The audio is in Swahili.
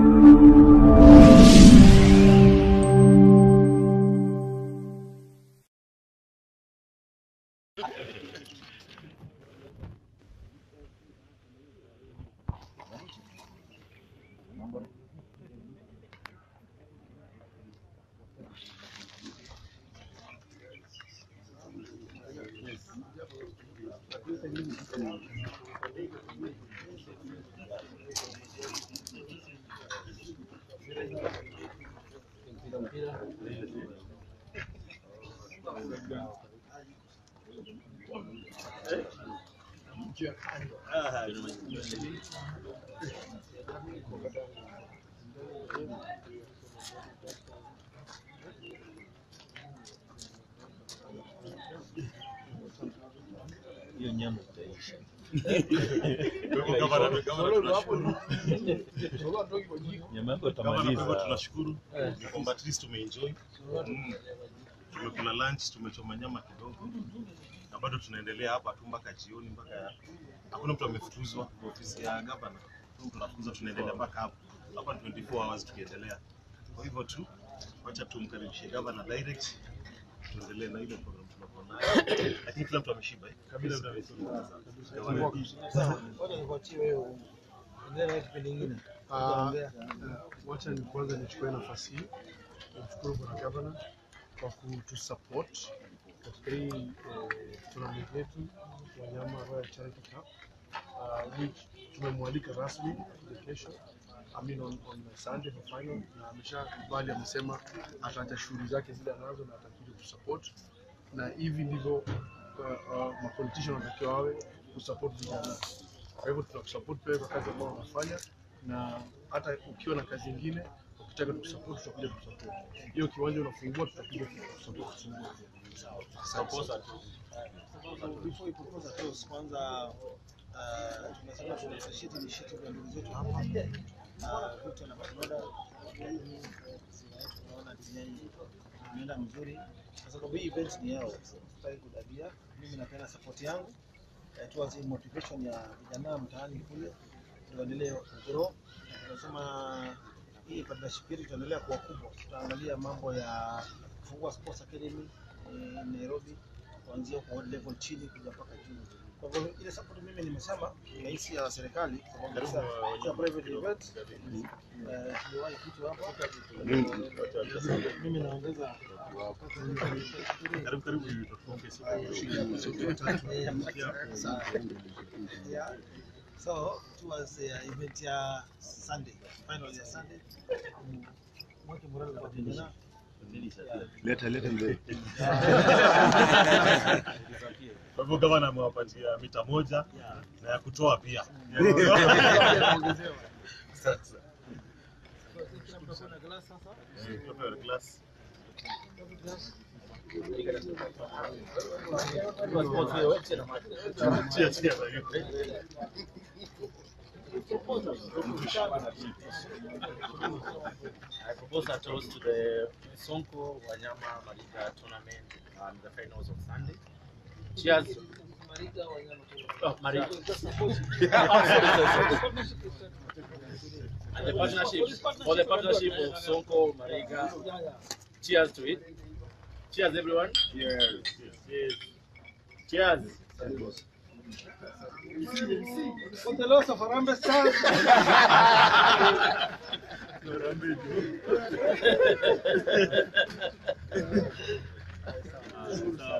hiyo nyama itaisha. Gavana, gavana, tunashukuru. Nyama yako Gavana, kwa hivyo utamaliza. tunashukuru ni kwamba at least tumeenjoy. Mm. Tumekula lunch, tumechoma nyama kidogo na bado tunaendelea hapa tu mpaka jioni, mpaka hakuna mtu amefukuzwa kwa ofisi ya gavana. Hakuna mtu anafukuzwa, tunaendelea mpaka hapo hapa ni 24 hours tukiendelea. Kwa hivyo tu wacha tumkaribishe gavana direct, tuendelee na ile program tunakuwa nayo, lakini kila mtu ameshiba eh? Kila mtu ameshiba. Gavana, Ah, wacha ni kwanza nichukue nafasi hii kumshukuru bwana gavana kwa kutusupport katika hii eh, tournament yetu wanyama Royal Charity Cup uh, which tumemwalika rasmi kuja kesho I mean on, on Sunday for final na ameshakubali, amesema ataacha shughuli zake zile anazo na atakuja kusupport, na hivi ndivyo uh, uh, mapolitician wanatakiwa wawe kusupport vijana. Kwa hivyo tunakusupport pia kwa kazi ambayo unafanya, na hata ukiwa na kazi nyingine ukitaka tukusupport, tutakuja kusupport. Hiyo kiwanja unafungua, tutakuja kusupport kufungua. Asante sana. Before ipopose toast, kwanza uh, tunasema tunashiti ni shiti kwa ndugu zetu hapa na Ruto na Matimada tunaona design imeenda mzuri kwa sababu hii event ni yao, sitaki kudabia. Mimi napenda support yangu eh, towards hii motivation ya vijana mtaani kule, tuendelee kugrow. Tunasema hii partnership yetu itaendelea kuwa kubwa. Tutaangalia mambo ya kufungua sports academy eh, Nairobi kuanzia kwa level chini kuja mpaka juu. Kwa hivyo ile support mimi nimesema ni rahisi ya serikali kwa sababu Karibu, sasa uh, cha private event eh, tuliwahi kitu hapa mimi naongeza karibu karibu, tufunge siku. Yeah. So towards uh, event ya Sunday, final ya Sunday. Mm, Mweke morale kwa vijana. Leta leta mbele. Kwa hivyo gavana amewapatia mita moja na ya kutoa pia. Sasa. Kila mtu akona glass sasa. Eh, tupe glass. Chia, chia na hiyo. I propose a toast to the Sonko Wanyama Mariga tournament and the finals of Sunday. Cheers. Oh, Mariga. and the partnership, for the partnership of Sonko Mariga. Cheers to it. Cheers, everyone. Cheers. Cheers. Cheers. For the loss of Harambee Stars. Sawa.